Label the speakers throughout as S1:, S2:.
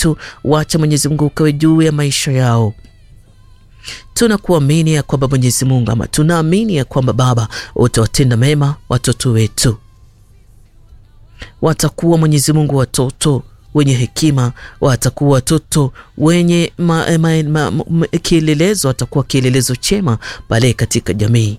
S1: wetu, wacha Mwenyezi Mungu ukawe juu ya maisha yao. Tunakuamini ya kwamba Mwenyezi Mungu, ama tunaamini ya kwamba Baba utawatenda mema watoto wetu, watakuwa Mwenyezi Mungu watoto wenye hekima, watakuwa watoto wenye ma, ma, ma, ma, kielelezo, watakuwa kielelezo chema pale katika jamii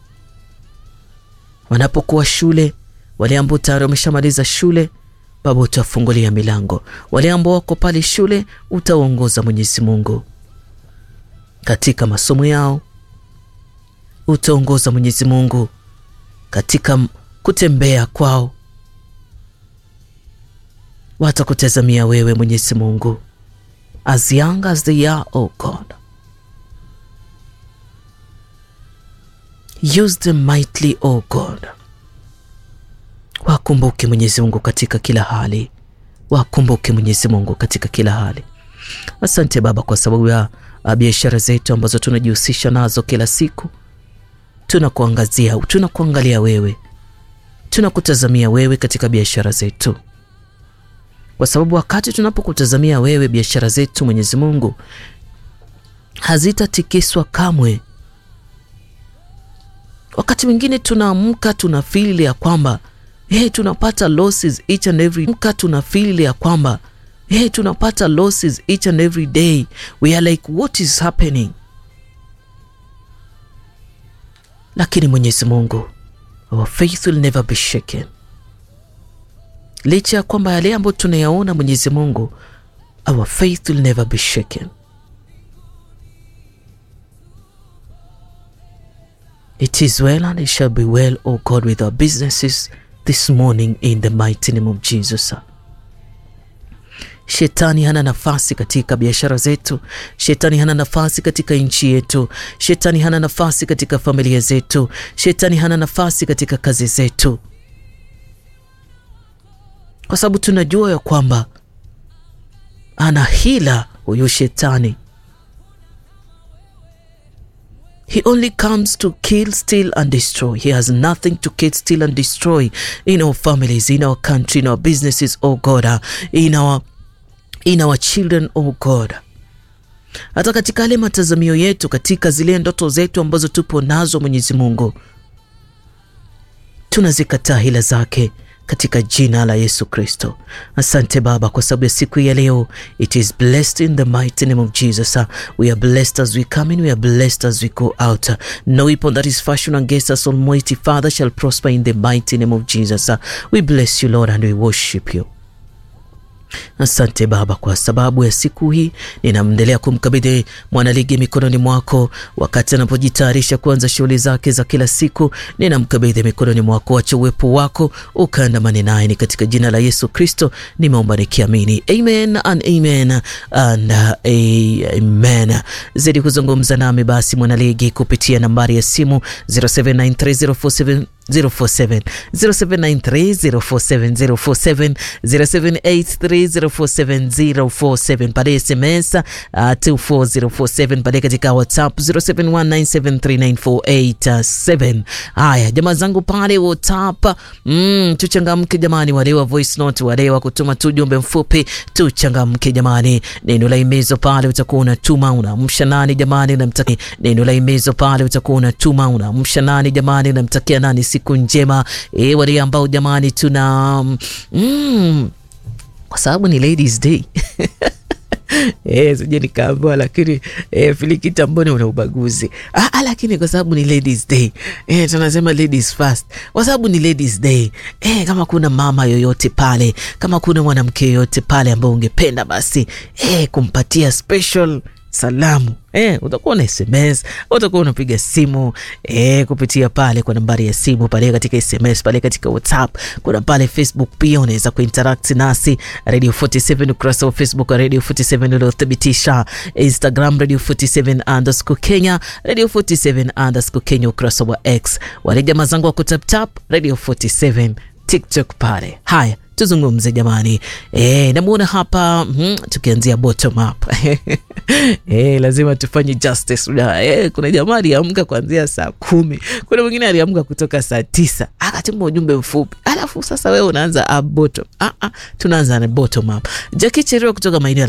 S1: wanapokuwa shule. Wale ambao tayari wameshamaliza shule, Baba utawafungulia milango. Wale ambao wako pale shule, utawaongoza Mwenyezi Mungu katika masomo yao, utaongoza Mwenyezi Mungu katika kutembea kwao, watakutazamia wewe Mwenyezi Mungu, as young as they are, oh God use them mightily, oh God. Wakumbuke Mwenyezi Mungu katika kila hali, wakumbuke Mwenyezi Mungu katika kila hali. Asante Baba kwa sababu ya biashara zetu ambazo tunajihusisha nazo kila siku. Tunakuangazia, tunakuangalia wewe, tunakutazamia wewe katika biashara zetu, kwa sababu wakati tunapokutazamia wewe, biashara zetu Mwenyezi Mungu hazitatikiswa kamwe. Wakati mwingine tunaamka tuna feel ya kwamba hey, tunapata losses each and every mka tuna feel ya kwamba hey, tunapata losses each and every day. We are like what is happening? Lakini Mwenyezi Mungu, our faith will never be shaken. Licha ya kwamba yale ambayo tunayaona Mwenyezi Mungu, our faith will never be shaken. It is well and it shall be well, O God, with our businesses this morning in the mighty name of Jesus. Shetani hana nafasi katika biashara zetu. Shetani hana nafasi katika nchi yetu. Shetani hana nafasi katika familia zetu. Shetani hana nafasi katika kazi zetu, kwa sababu tunajua ya kwamba ana hila huyu shetani. He only comes to kill, steal and destroy. He has nothing to kill, steal and destroy in our families, in our country, in our businesses, oh God, in our, in our children, oh God. Hata katika yale matazamio yetu, katika zile ndoto zetu ambazo tupo nazo, Mwenyezi Mungu, tunazikataa hila zake katika jina la Yesu Kristo. Asante Baba kwa sababu ya siku ya leo. It is blessed in the mighty name of Jesus. We are blessed as we come in, we are blessed as we go out. No weapon that is fashioned against us, Almighty Father, shall prosper in the mighty name of Jesus. We bless you Lord and we worship you. Asante Baba kwa sababu ya siku hii, ninamendelea kumkabidhi mwanaligi mikononi mwako, wakati anapojitayarisha kuanza shughuli zake za kila siku. Ninamkabidhi mikononi mwako, wacha uwepo wako ukaandamane naye, ni katika jina la Yesu Kristo nimeomba nikiamini, amen and amen and amen. Zidi kuzungumza nami basi mwanaligi kupitia nambari ya simu 0793047047 0793047047 0783047047 pale SMS uh, 24047 pale katika WhatsApp 0719739487. Haya jamaa zangu pale WhatsApp, mm, tuchangamke jamani, wale wa voice note, wale wa kutuma tu jumbe mfupi, tuchangamke jamani. Neno la imezo pale utakuwa unatuma unaamsha nani jamani, unamtakia neno la imezo pale utakuwa unatuma unaamsha nani jamani, unamtakia nani siku njema. E, wale ambao jamani tuna mm, kwa sababu ni ladies day Eh, sije nikaambiwa lakini eh, Filikita mbona una ubaguzi? Ah, lakini kwa sababu ni ladies day eh, tunasema ladies first kwa sababu ni ladies day eh, kama kuna mama yoyote pale, kama kuna mwanamke yoyote pale ambao ungependa basi eh, kumpatia special salamu eh, utakuwa na SMS, utakuwa unapiga simu eh, kupitia pale kwa nambari ya simu pale katika SMS pale katika WhatsApp, kuna pale Facebook pia unaweza kuinteract nasi Radio 47 ukurasa wa Facebook wa Radio 47 uliothibitisha, Instagram Radio 47 underscore Kenya, Radio 47 underscore Kenya ukurasa wa X, wale jamaa zangu wa kutaptap Radio 47 TikTok pale. Haya, tuzungumze jamani. E, namuona hapa mm, tukianzia bottom up e, lazima tufanye justice. E, kuna jamaa aliamka kuanzia saa kumi, kuna mwingine aliamka kutoka saa tisa akatuma ujumbe mfupi, alafu sasa wewe unaanza up bottom. Ah, ah, tunaanza na bottom up. Jackie Cherio kutoka maeneo